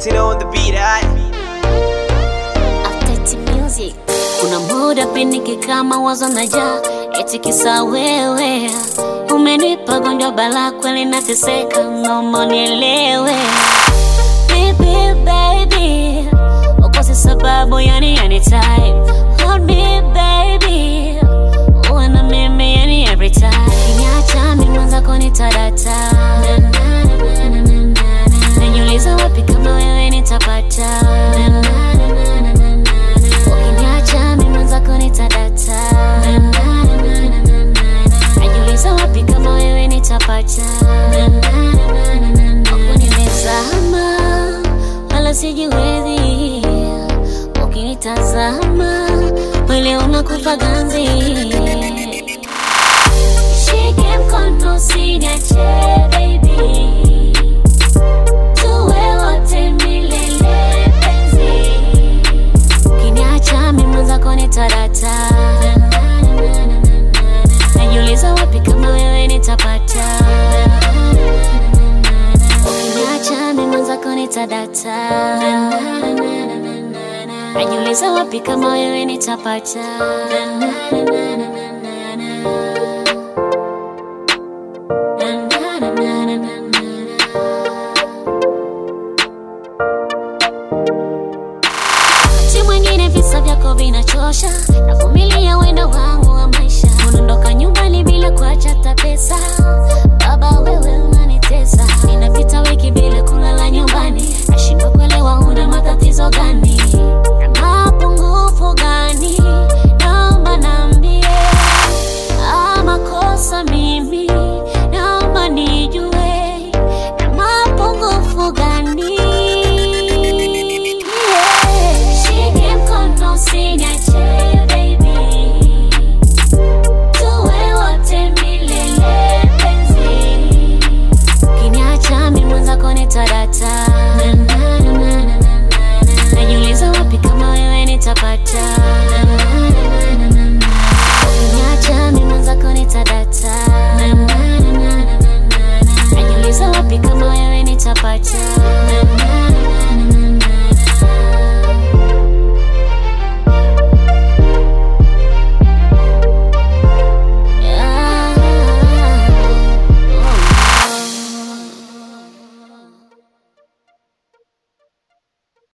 Tina on the beat, aye. After music kuna muda peniki kama wazo naja eti kisa wewe umenipa gonjwa bala kweli nateseka naomba nielewe Baby, baby ukose sababu yani anytime Hold me baby uwe na mimi yani every time kinyacha mimi mwenzako nitadata najiuliza wapi kama wewe nitapata ukiniacha mimi mwenzako nitadata najiuliza wapi kama wewe nitapata Huku nimezama wala sijiwezi ukinitazama mwili unakufa ganzi shike mkono usiniache baby tuwe wote milele penzi ukiniacha mimi mwenzako nitadata najiuliza wapi kama wewe nitapata ukiniacha mimi mwenzako nitadata najiuliza wapi kama wewe nitapata